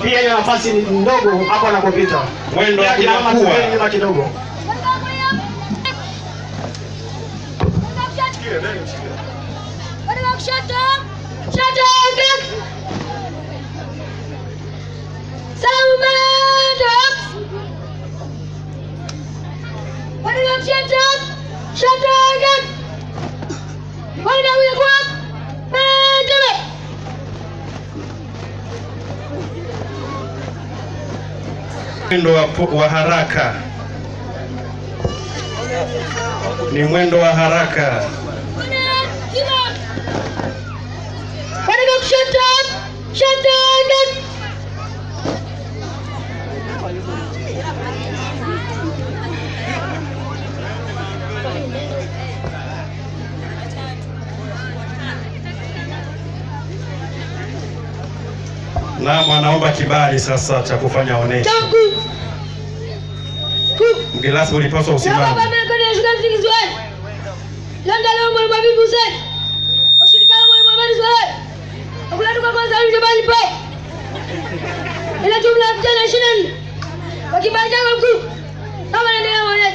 Pia ile nafasi ni ndogo hapo anapopita. Mwendo Pia kina mama inakuwa. tembeni nyuma kidogo. Mwendo wa, pu- wa haraka ni mwendo wa haraka. Naam, anaomba kibali sasa cha kufanya onesho. Mgeni rasmi ulipaswa usimame. ila jumla ya vijana ishirini na nne kwa kibali chako mkuu kama naendelea maonyesho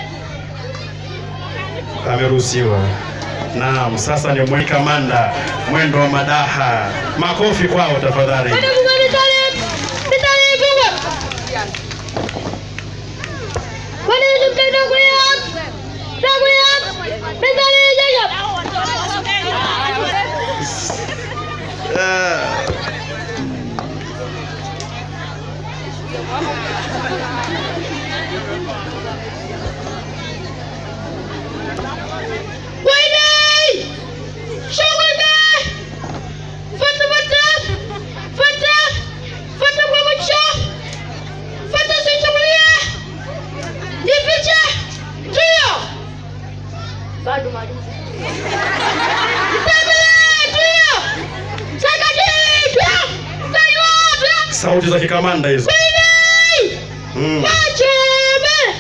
Ameruhusiwa. Naam, sasa ni mwendo kamanda, mwendo wa madaha. Makofi kwao tafadhali. Kwenda Mungu mitali mitali kubwa. Kwenda hizo mtendo kulia. Takulia. Mitali jaja. Ah. Wayne! Shughulika. Fata fata. Fata. Fata kwa macho. Fata sichungulia. Jifiche. Ndio. Bado mwalimu. Mtembele, ndio. Sakati, ndio. Kaiwa, Sauti za kikamanda hizo. Wayne! Mm. Machome.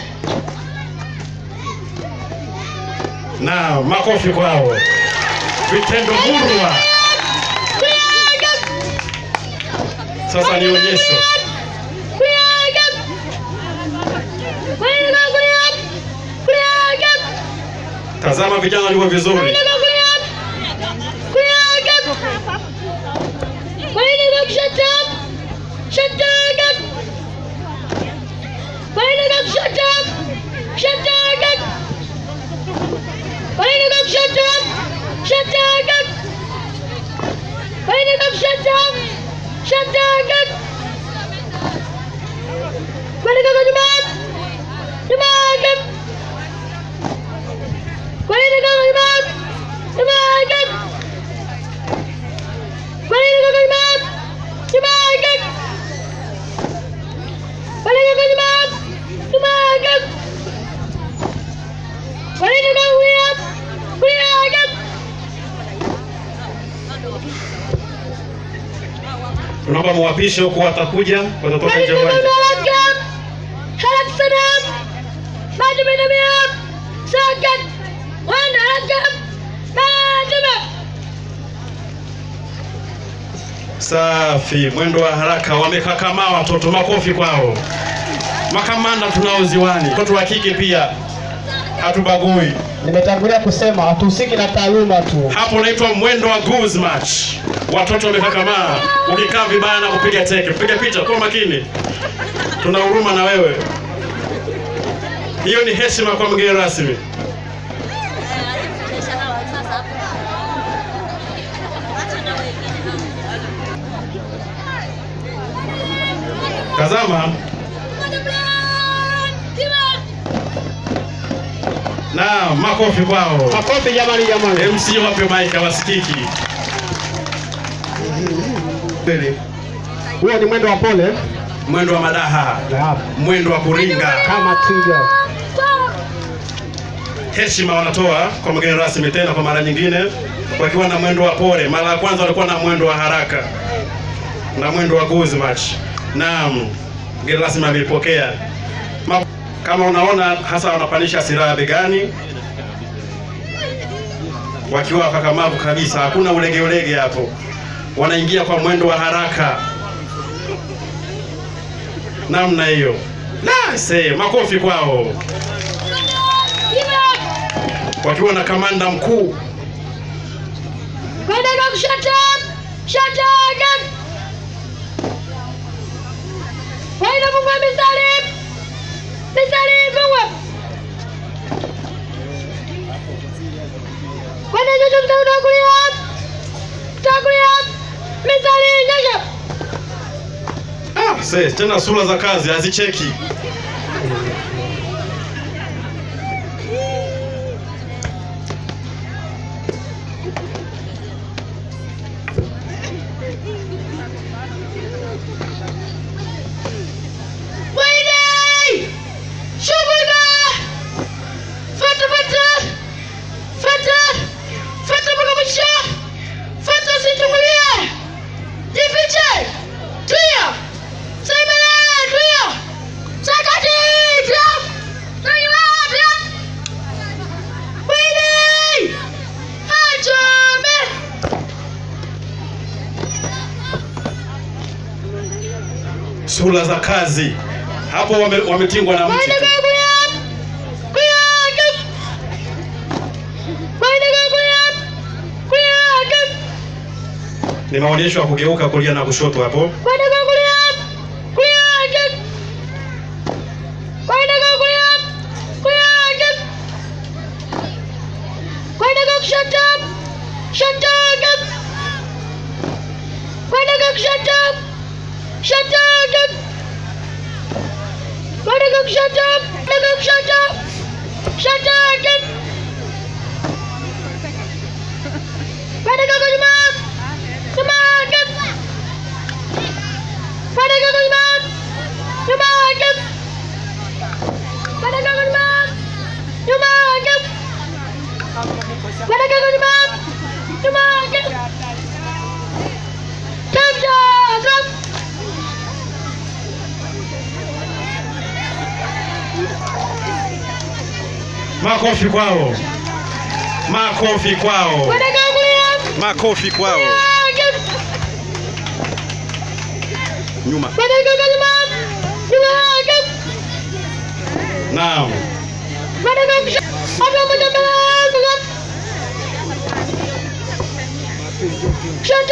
Naam, makofi kwao. Vitendo murwa. Sasa ni onyesho. Tazama vijana walivyo vizuri. Shut down! Balik ako Jumat! Jumagat! Balik ako Jumat! Jumagat! Balik ako Jumat! Jumagat! Balik ako Jumat! Jumagat! Balik ako Jumat! Jumagat! Tunaomba muwapishe huku watakuja, watatoka Balik nje ya ako uwanja. Jumagat! Harap sanam! Maju minamiap! Sakit! Wanda harap! Maju Safi, mwendo wa haraka, wamekakamaa watoto, makofi kwao. Makamanda tunao ziwani, watoto wa kike pia hatubagui. Nimetangulia kusema hatuhusiki na taaluma tu. Hapo unaitwa mwendo wa goose match. Watoto wamekakamaa, ukikaa vibaya na kupiga teke, piga picha kwa makini, tuna huruma na wewe. Hiyo ni heshima kwa mgeni rasmi. Tazama na makofi kwao. Makofi jamani, jamani. MC wape maika wasikiki. Huo ni mwendo wa pole Mwendo wa madaha, na hapa mwendo wa kuringa. kama twiga. heshima wanatoa kwa mgeni rasmi tena kwa mara nyingine, wakiwa na mwendo wa pole. Mara ya kwanza walikuwa na mwendo wa haraka na mwendo wa goose match. Naam, mgeni rasmi ameipokea. Ma- Kama unaona hasa wanapandisha silaha begani, wakiwa wakakamavu kabisa, hakuna ulege ulege hapo, wanaingia kwa mwendo wa haraka. namna hiyo. La, se makofi kwao, wakiwa na kamanda mkuu Kwenda kwa kushoto. Shut up. Kwenda kwa mistari. Mistari kwa. Kwenda juu mtao kulia. Takulia. Mistari nyosha. ah, se tena sura za kazi hazicheki. Wait! Shughulika! Fata fata! Fata! Fata mpaka mwisho! Fata usichungulie! Jifiche! Tulia! Semele! Tulia! Sakati! Tulia! Tulia! Tulia! Wait! Achome! Sura za kazi hapo wame, wametingwa na mti Kwenda tu. kwa kulia! Kulia! Kwenda kwa kulia! Kulia! Ni maonyesho ya kugeuka kulia na kushoto hapo. Kwenda kwa kulia! Kulia! Kwenda kwa kulia! Kulia! Kwenda kwa kushoto! Shoto! Kwenda kwa kushoto! Shoto! Kwenda kwa kushoto! Kwenda kwa kushoto! Shoto! Kwenda kwa kunyuma! Nyuma! Kwenda kwa kunyuma! Nyuma! Kwenda kwa kunyuma! Nyuma! Kwenda kwa kunyuma! Nyuma! Tembea! Drop! Makofi kwao, makofi kwao, Kwenda kwa kulia! makofi kwao. Nyuma. Kwenda kwa kunyuma! Nyuma! Naam. Kwenda kwa kushoto! Hapo moja mbele! Shoto!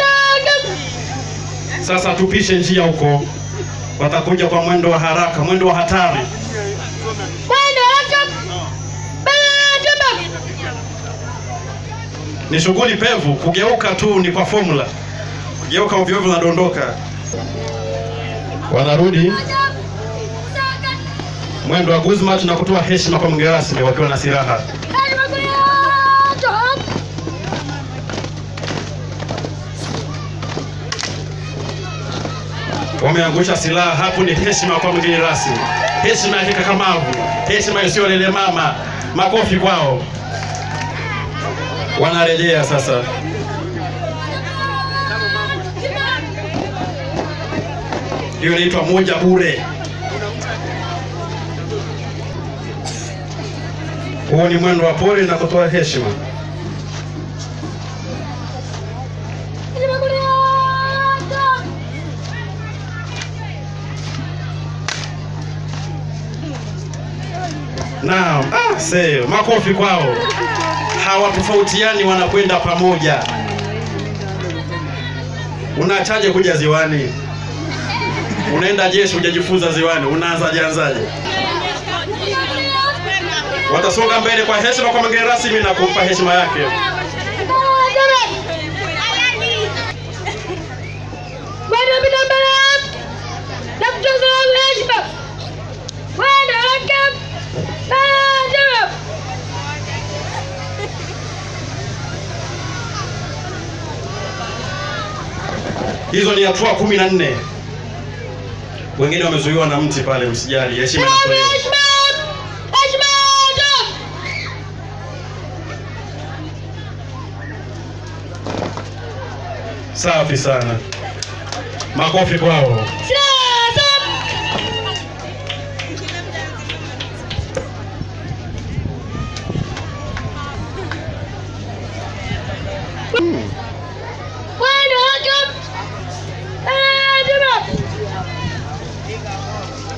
Sasa tupishe njia huko, watakuja kwa mwendo wa haraka, mwendo wa hatari. Kwenda haraka! Mbele! Tembea! Ni shughuli pevu, kugeuka tu ni kwa formula. Kugeuka ovyo ovyo unadondoka. Wanarudi mwendo wa Guzmat na kutoa heshima kwa mgeni rasmi wakiwa na silaha. Wameangusha silaha hapo, ni heshima kwa mgeni rasmi, heshima ya kikakamavu, heshima isiyo lele mama. Makofi kwao. Wanarejea sasa. Hiyo inaitwa moja bure. Huo ni mwendo wa pole na kutoa heshima. Naam, ah, se, makofi kwao. Hawatofautiani, wanakwenda pamoja. Unaachaje kuja ziwani? Unaenda jeshi, hujajifunza ziwani, unaanzaje anzaje? Watasonga mbele kwa heshima kwa mgeni rasmi na kumpa heshima yake. Kwenda bila mbele! Na kutoza heshima! Kwenda haraka! Mbele! Tembea! Hizo ni hatua kumi na nne. Wengine wamezuiwa na mti pale, msijali, heshima inatolewa. Heshima! Heshima! Tembea! Safi sana, makofi kwao. Silaha! Kwenda haraka! Mbele! Tembea!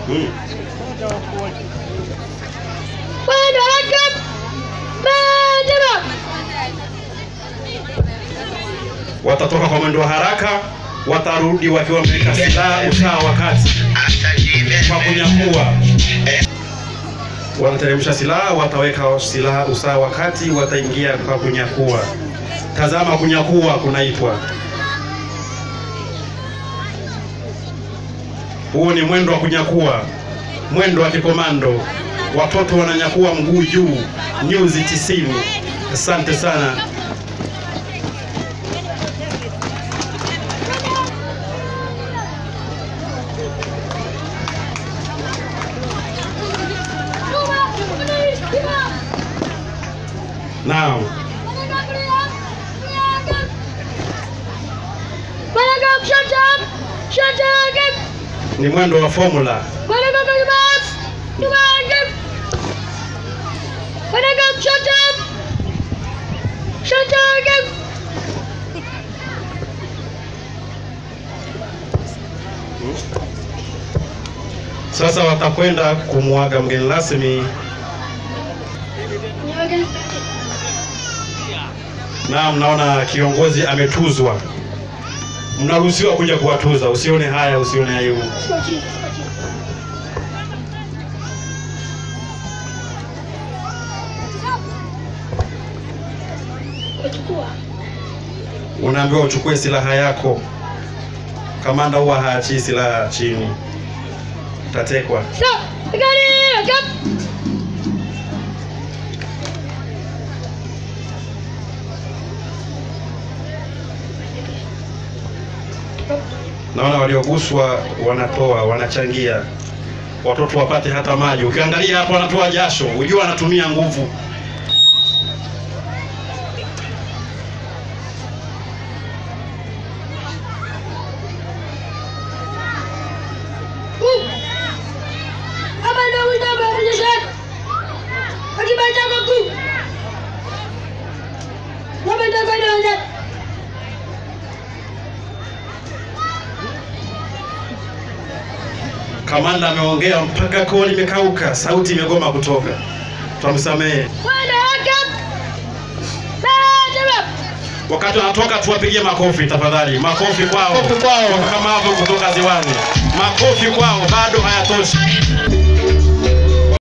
Mm. Mwendo haraka. Bendera. Watatoka kwa mwendo wa haraka, watarudi wakiwa wameweka silaha usawa wakati kwa kunyakua. Wanateremsha silaha, wataweka silaha usawa wakati, wataingia kwa kunyakua. Tazama, kunyakua kunaitwa. Huu ni mwendo wa kunyakua, mwendo wa kikomando. Watoto wananyakua mguu juu, nyuzi tisini. Asante sana. Naam. Managam, shut up! Shut up! ni mwendo wa formula. Managam, Managam! Managam! Managam, shut up! Shut up! Sasa watakwenda kumwaga mgeni rasmi. Naam, naona kiongozi ametuzwa. Mnaruhusiwa kuja kuwatuza, usione haya, usione aibu. Unaambiwa uchukue silaha yako. Kamanda huwa haachii silaha chini, utatekwa. Stop! Gari! Stop! Naona walioguswa wanatoa, wanachangia, watoto wapate hata maji. Ukiangalia hapo, wanatoa jasho, ujua anatumia nguvu. Hapa ndio wito wa mabadilisho. Akibacha kwa kuu. Hapa ndio kwa ndio Kamanda ameongea mpaka koo limekauka, sauti imegoma kutoka. Twamsamehe. Mwendo haka. Bendera. Wakati wanatoka tuwapigie makofi tafadhali, makofi kwao, Makofi kwao. wakakamavu kutoka ziwani, makofi kwao, bado hayatoshi.